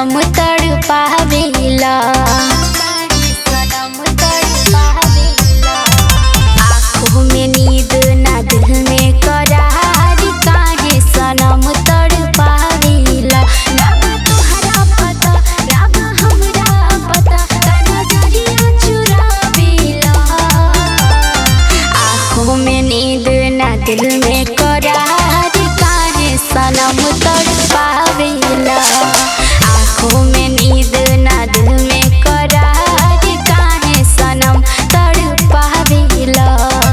सनम तड़ पावेला आँखों में नींद ना दिल में करार काहे सनम तड़ पावेला रब तोहरा पता रब हमरा पता का नजरिया चुरावेला आँखों में नींद ना दिल में करार काहे सनम तड़ पावेला आँखों में नींद ना दिल में करार काहे सनम तड़ पावेला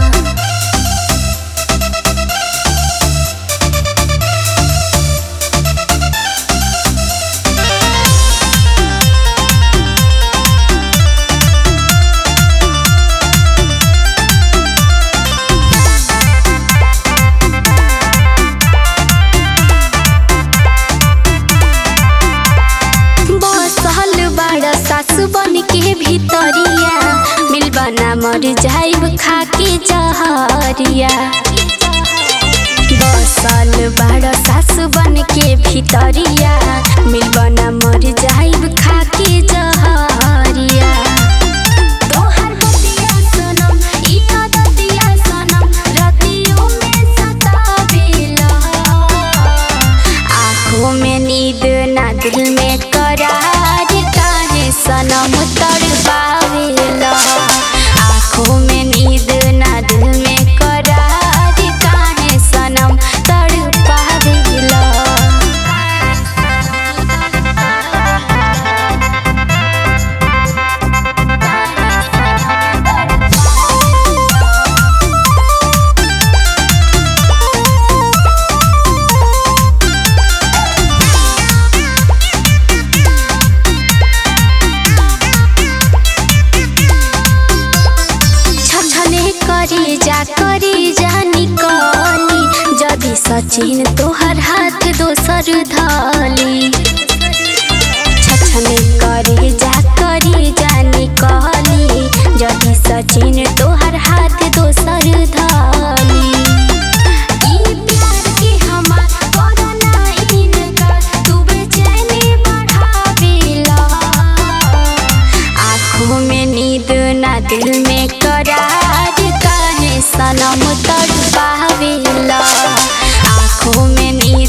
बसल बड़ा सासु बन के भीतरिया मिलबना मर जाइब खा के जहरिया बसल बड़ा सासु बन के भीतरिया मिलबना मर जाइब खा के जहरिया तोहर बतिया सनम ई आदतिया सनम रतियों में सतावेला आँखों में नींद ना दिल में करार काहे सनम तड़ पावेला आँखों में नींद ना दिल में करार काहे सनम तड़ पावेला छछने करी जा करी जा निकली जदि सचिन तोहर हाथ दोसर धली छछने करी जा करी जा निकली जदि सचिन तोहर हाथ दोसर धली ई प्यार के हमार करना इनकार तू बेचैनी बढ़ावेला आँखों में नींद ना दिल में करार काहे सनम तड़ पावेला आँखों में नींद